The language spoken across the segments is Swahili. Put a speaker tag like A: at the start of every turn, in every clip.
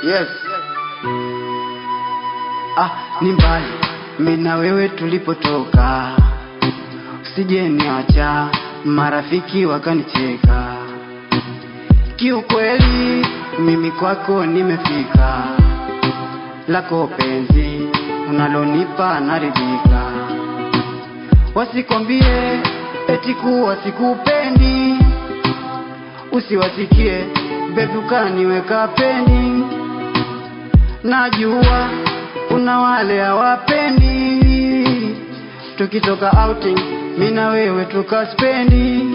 A: Yes. Ah, ni mbali mimi na wewe tulipotoka, usije niacha, marafiki wakanicheka. Kiukweli mimi kwako nimefika, lako penzi unalonipa naridhika. Wasikwambie eti kuwa sikupendi, usiwasikie bebi ukaniweka peni. Najua kuna wale hawapendi, tukitoka outing mi na wewe tukaspendi.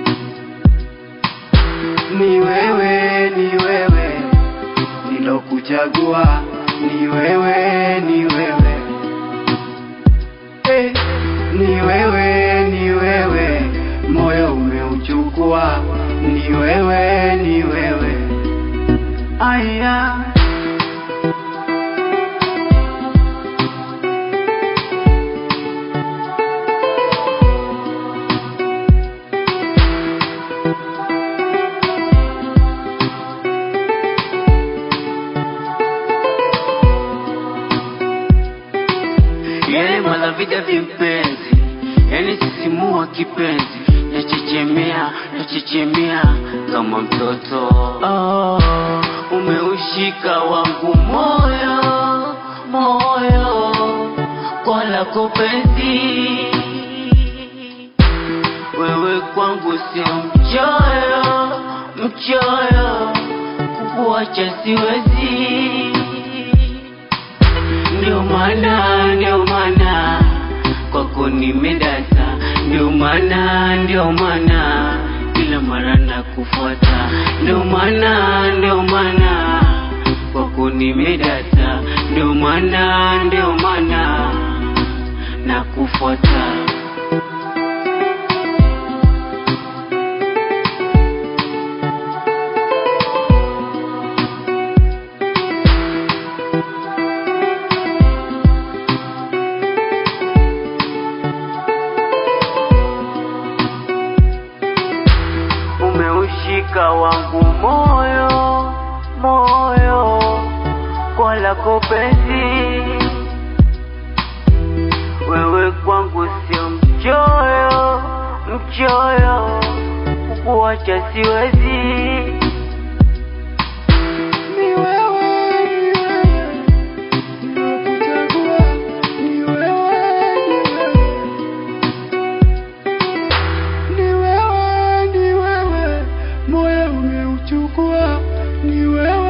A: Ni wewe, ni wewe nilokuchagua, ni wewe, ni wewe eh, ni wewe, ni wewe moyo umeuchukua, ni wewe, ni wewe aya
B: yale malavida vimpenzi yani sisimua kipenzi nachechemea nachechemea kama mtoto oh, umeushika wangu moyo moyo kwa lako penzi wewe kwangu sio mchoyo mchoyo kukuacha siwezi ndio maana ndio maana kwako nimedata ndio maana ndio maana kila mara na kufuata ndio maana ndio maana kwako nimedata ndio maana ndio maana na kufuata umeushika wangu moyo moyo kwa lako penzi wewe kwangu sio mchoyo mchoyo kukuacha siwezi
A: Ni wewe, ni wewe nilokuchagua, ni wewe, ni wewe. Ni wewe, ni wewe moyo umeuchukua, ni wewe